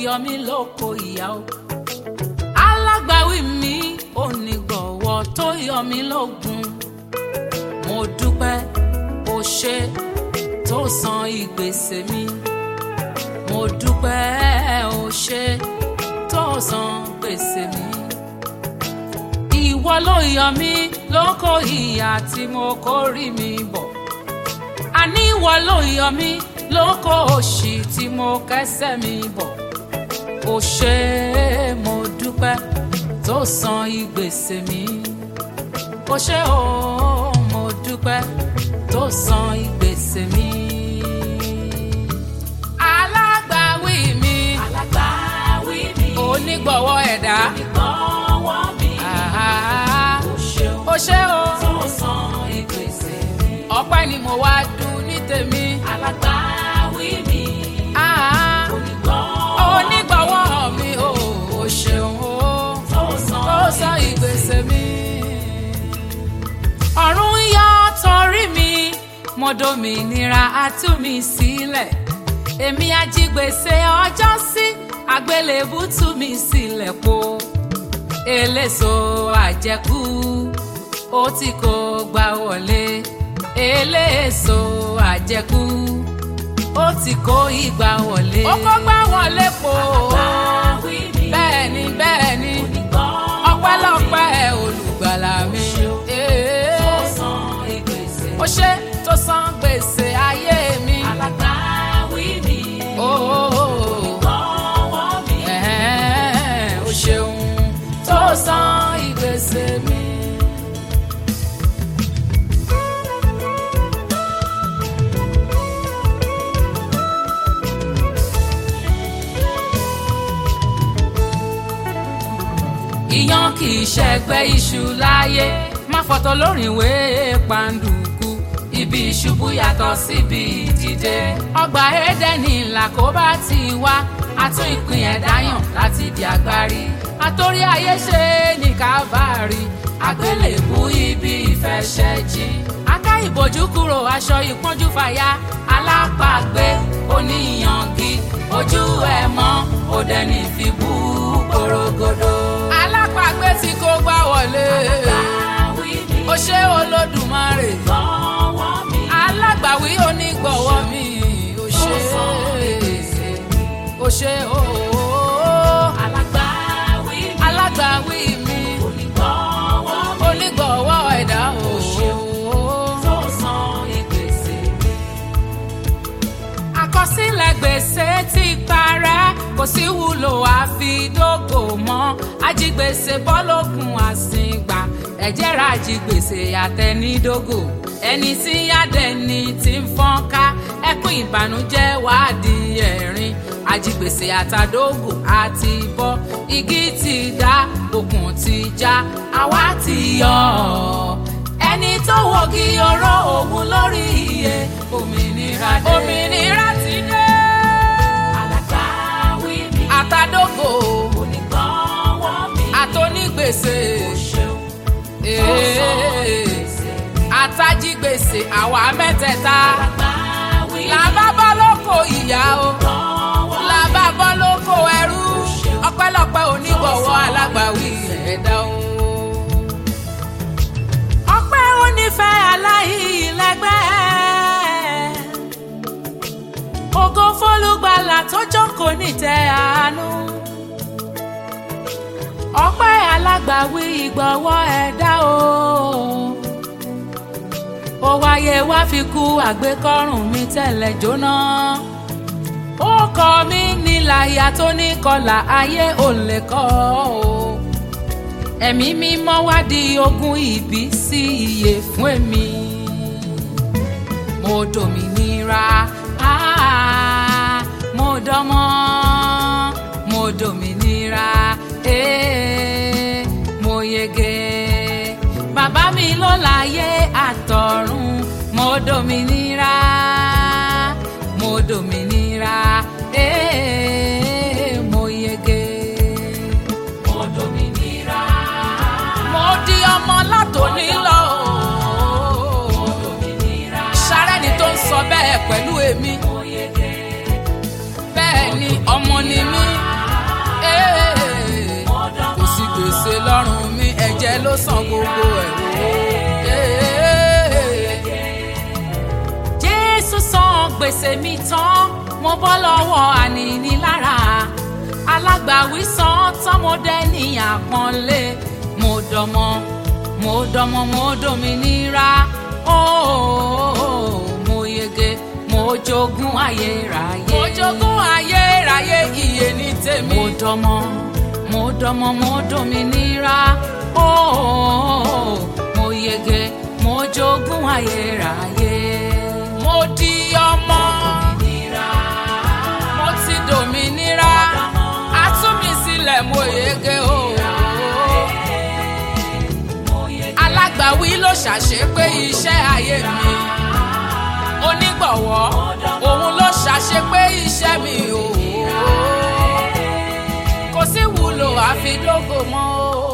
yọ mí lóko ìyá o alágbàwí mi onígbọ̀wọ́ tó yọ mí lógun mo dúpẹ́ o ṣe tó san ìgbésẹ̀ mi mo dúpẹ́ o ṣe tó san gbèsè mi ìwọ ló yọ mí lóko ìyà tí mo kórìí mi bọ̀ àní ìwọ ló yọ mí lóko òṣì tí mo kẹ́sẹ̀ mi bọ̀ ó ṣe é mo dúpẹ́ tó san ìgbésẹ̀ mi ó ṣe ó mo dúpẹ́ tó san ìgbésẹ̀ mi. alágbàwí mi alágbàwí mi onígbọ̀wọ́ ẹ̀dá ìgbọ̀wọ́ mi àhá, ó ṣeun ó ṣe ó tó san ìgbésẹ̀ mi ọpẹ́ ni mo wá dùn ní tèmi. alágbàwí mi àhá, onígbọ̀wọ́ onígbọ̀wọ́ mi ò ó ṣeun ó. tó san ó sọ ìgbésẹ̀ mi. ọ̀run yọ torí mi mo dòmìnira á tú mi sílẹ̀ èmi ajígbèsè ọjọ́ sí àgbélébù tú mi sílẹ̀ po eléso àjẹkù ó ti kó gbà wọlé eléso àjẹkù ó ti kó ìgbà wọlé. ó kó gbà wọlé po alágbàwí mi bẹ́ẹ̀ ni bẹ́ẹ̀ ni onígbọ̀wọ́ ọpẹ́lọpẹ́ olùgbàlà mi. Ee. tó san ìgbésẹ̀ ó ṣe tó san gbèsè ayé mi. alágbàwí mi Ooo. onígbọ̀wọ́ mi Ẹ̀hẹ́n, ó ṣeun tó san ìgbésè mi. ìyàn kì í ṣẹgbẹ́ iṣu láyé má fọ̀tọ̀ lórin ìwé pàǹdùkú ibi ìṣubú yàtọ̀ síbi ìdìde ọgbà édẹ́nì làkóbá ti wá àtún ìpín ẹ̀dá yàn láti di agbárí àtòrí ayé ṣe ní kábàárì àgbélébú ibi ìfẹsẹ̀jì aká ìbòjú kúrò aṣọ ìpọ́njú fàya alápàgbé oníyangi ojú ẹ̀ mọ́ òde ní fi bú porogodo. alápàgbé tí kò gbá wọlé alágbàwí mi ó ṣe olódùmarè onígbọ̀wọ́ mi alágbàwí onígbọ̀wọ́ mi ó ṣe ó ṣe ooo alágbàwí mi alágbàwí mi onígbọ̀wọ́ mi onígbọ̀wọ́ ẹ̀dá ooo. tó san ìgbésẹ̀ mi. àkọsílẹ̀ gbèsè ti parẹ́ kò sí wúlò àfidógò mọ́ ajigbèsè bọ́lọ́kùn àsìngbà ẹ̀jẹ̀ ra ajigbèsè àtẹnidógò ẹni tí yádẹni ti ń fọ́nká ẹkún ìbànújẹ́ wàá di ẹ̀rín ajigbèsè àtàdógò àti bọ́ igi ti dá okùn ti já àwa ti yọ ọ́ ẹni tó wọ́gi ọ̀rọ̀ òun lórí iye òmìnira dé. òmìnira ti dé. alágbàwí mi àtàdógò onígbọ̀wọ́ mi àtònígbèsè ṣeun tó san ìgbésẹ̀ mi. àtàjígbèsè àwa mẹ́tẹ̀ẹ̀ta alágbàwí mi làbá bọ́ lóko ìyá o onígbọ̀wọ́ mi làbá bọ́ lóko ẹrú ọpẹ́lọpẹ́ onígbọ̀wọ́ alágbàwí ẹ̀dá o. ọpẹ́ onífẹ́ aláìlẹ́gbẹ́ ògo fólúgbàlà tó jókòó nítẹ́ àánú ọpẹ́ alágbàwí ìgbọ̀wọ́ ẹ̀dá o ó wáyé wá fi kú àgbékọ́rùn mi tẹ́lẹ̀ jóná ó kọ mí níláyà tó ní kọlà ayé ò lè kọ́ o ẹ̀mí mímọ́ wá di ogún ìbí sí iye fún èmi mo dòmìnira ah, mo dánmọ́ mo dòmìnira eh, mo yege bàbá mi ló láyé àtọ̀run mo dòmìnira mo dòmìnira eh, mo yege mo dòmìnira mo di ọmọ látòní lọ. mo dòmìnira sárẹ́ni tó sọ bẹ́ẹ̀ pẹ̀lú èmi mo yege bẹ́ẹ̀ ni ọmọ ni mí tèmi tán mo bọ́ lọ́wọ́ ànínílára alágbàwí san tọmọdé ní àpọ́nlé mo dọmọ mo dọmọ mo dominira ooo mo yege mo jogún ayérayé. mo jogún ayérayé iye ní tèmi. mo dọmọ mo dọmọ mo dominira ooo mo yege mo jogún ayérayé. mo di ọmọ mo ti dominira a tú mi sílẹ̀ mo yege ooo alágbàwí ló ṣàṣepé iṣẹ́ ayé mi onígbọ̀wọ́ òun ló ṣàṣepé iṣẹ́ mi o kò sí wúlò àfi dógò mọ́ o.